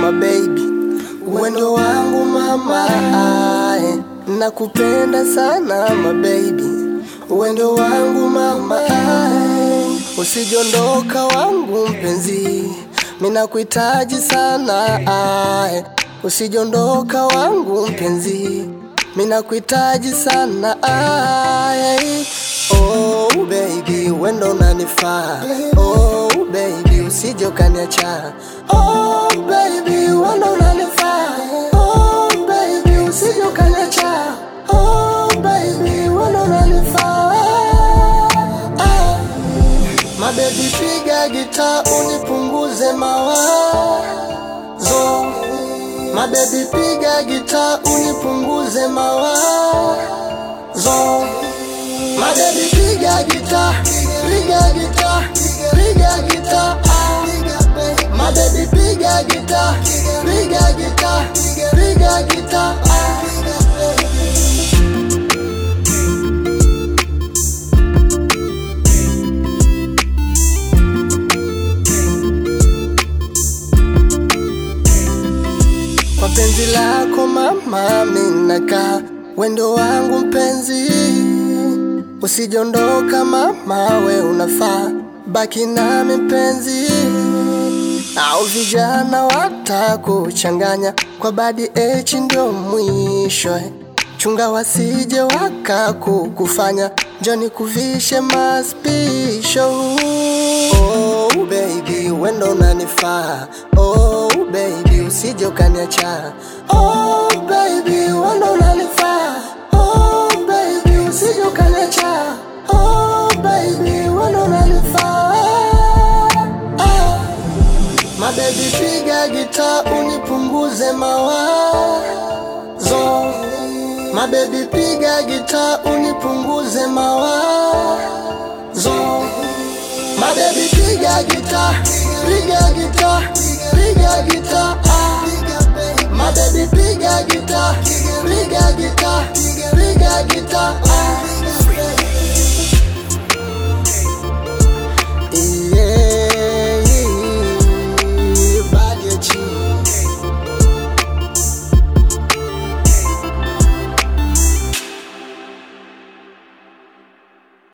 my baby, wendo wangu mama, ae. nakupenda sana my baby, wendo wangu mama, ae. usijondoka wangu mpenzi, mina kuhitaji sana ae. usijondoka wangu mpenzi, mina kuhitaji sana ae. Oh baby, wendo unanifaa. Oh baby, usije ukaniacha. Oh baby, wendo unanifaa. Oh baby, usije ukaniacha. Oh baby, wendo unanifaa. Ah. Mabebi, piga gita unipunguze mawazo. Mabebi, piga gita unipunguze mawazo. Mabebi piga gita, piga gita, piga gita. ah. Mabebi piga gita, piga gita, piga gita. ah. Kwa penzi lako mama, minaka wendo wangu mpenzi, usijondoka mama, we unafaa baki nami mpenzi, au vijana watakuchanganya kwa badi echi ndio mwisho eh. Chunga wasije wakakukufanya njoni kuvishe maspisho. Oh baby, wendo unanifaa. Oh baby, usije ukaniacha. Oh baby, wendo unanifaa. Oh baby, usije ukaniacha. Oh baby, wendo unanifaa. Ah. Mabebi piga gita unipunguze mawazo. Mabebi piga gita unipunguze mawazo. Mabebi piga gita,